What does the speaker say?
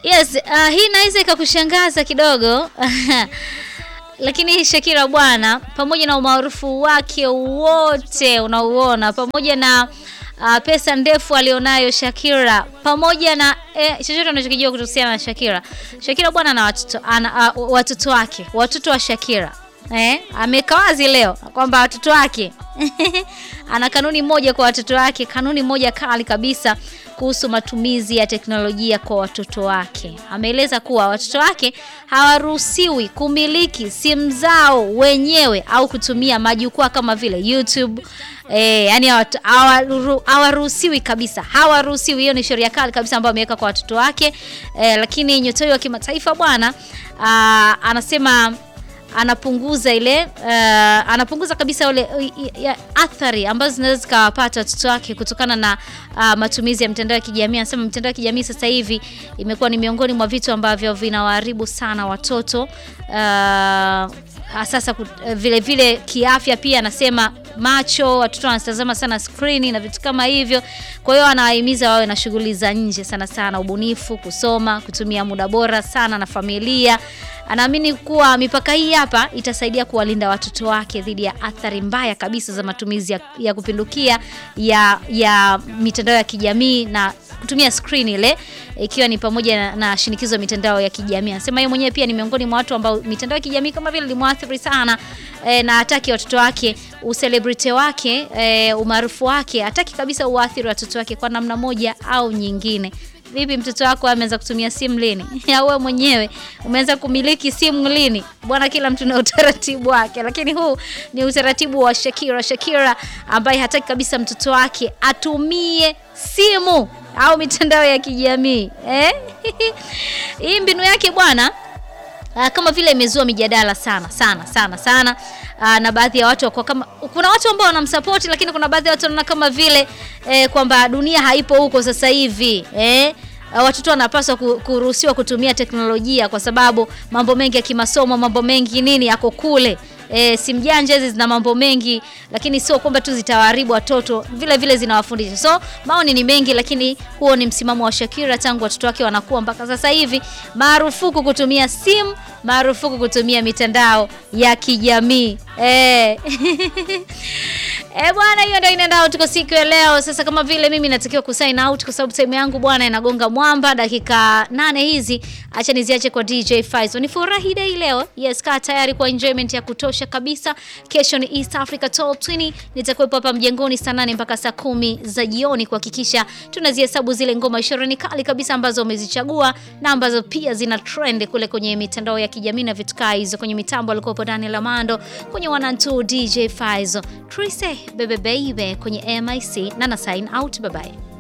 Yes, uh, hii inaweza ikakushangaza kidogo lakini Shakira bwana, pamoja na umaarufu wake wote unaouona, pamoja na uh, pesa ndefu alionayo Shakira, pamoja na eh, chochote unachokijua kuhusiana na Shakira, Shakira bwana na watoto ana uh, watoto wake, watoto wa Shakira eh, ameweka wazi leo kwamba watoto wake ana kanuni moja kwa watoto wake, kanuni moja kali kabisa kuhusu matumizi ya teknolojia kwa watoto wake. Ameeleza kuwa watoto wake hawaruhusiwi kumiliki simu zao wenyewe au kutumia majukwaa kama vile YouTube. E, yani hawaruhusiwi kabisa, hawaruhusiwi. Hiyo ni sheria kali kabisa ambayo ameweka kwa watoto wake. E, lakini nyota huyo wa kimataifa bwana anasema anapunguza ile uh, anapunguza kabisa ule ya athari ambazo zinaweza zikawapata watoto wake kutokana na uh, matumizi ya mitandao ya kijamii. Anasema mitandao ya kijamii sasa hivi imekuwa ni miongoni mwa vitu ambavyo vinawaharibu sana watoto uh, sasa uh, vile vile kiafya pia anasema macho, watoto wanatazama sana skrini na vitu kama hivyo. Kwa hiyo anawahimiza wawe na shughuli za nje sana sana, ubunifu, kusoma, kutumia muda bora sana na familia. Anaamini kuwa mipaka hii hapa itasaidia kuwalinda watoto wake dhidi ya athari mbaya kabisa za matumizi ya, ya kupindukia ya, ya mitandao ya kijamii na kutumia screen ile ikiwa ni pamoja na, na shinikizo ya mitandao ya kijamii. Anasema yeye mwenyewe pia ni miongoni mwa watu ambao mitandao ya kijamii kama vile limwathiri sana e, na hataki watoto wake uselebrity wake e, umaarufu wake hataki kabisa uathiri watoto wake kwa namna moja au nyingine. Vipi, mtoto wako ameanza kutumia simu lini? Au wewe mwenyewe umeanza kumiliki simu lini? Bwana, kila mtu na utaratibu wake, lakini huu ni utaratibu wa Shakira. Shakira ambaye hataki kabisa mtoto wake atumie simu au mitandao ya kijamii eh? Hii mbinu yake bwana kama vile imezua mijadala sana sana sana sana. Aa, na baadhi ya watu kwa kama kuna watu ambao wanamsupport, lakini kuna baadhi ya watu wanaona kama vile eh, kwamba dunia haipo huko sasa hivi eh, watoto wanapaswa kuruhusiwa kutumia teknolojia kwa sababu mambo mengi ya kimasomo, mambo mengi nini yako kule. E, simu janja hizi zina mambo mengi, lakini sio kwamba tu zitawaharibu watoto, vile vile zinawafundisha. So maoni ni mengi, lakini huo ni msimamo wa Shakira tangu watoto wake wanakuwa mpaka sasa hivi. Marufuku kutumia simu, marufuku kutumia mitandao ya kijamii e. E bwana, hiyo ndio inaenda out kwa siku ya leo. Sasa kama vile mimi natakiwa kusign out kwa sababu time yangu bwana inagonga mwamba, dakika nane hizi, acha niziache kwa DJ Faizo. Ni furahi day leo. Yes, kaa tayari kwa enjoyment ya kutosha kabisa. Kesho ni East Africa Top 20. Nitakuwepo hapa mjengoni saa nane mpaka saa kumi za jioni kuhakikisha tunazihesabu zile ngoma ishirini kali kabisa ambazo umezichagua na ambazo pia zina trend kule kwenye mitandao ya kijamii na vitu kaa hizo. Kwenye mitambo alikuwepo Daniel Amando, kwenye wanantu DJ Faizo. Trise bebe baby kwenye MIC na na sign out, bye bye.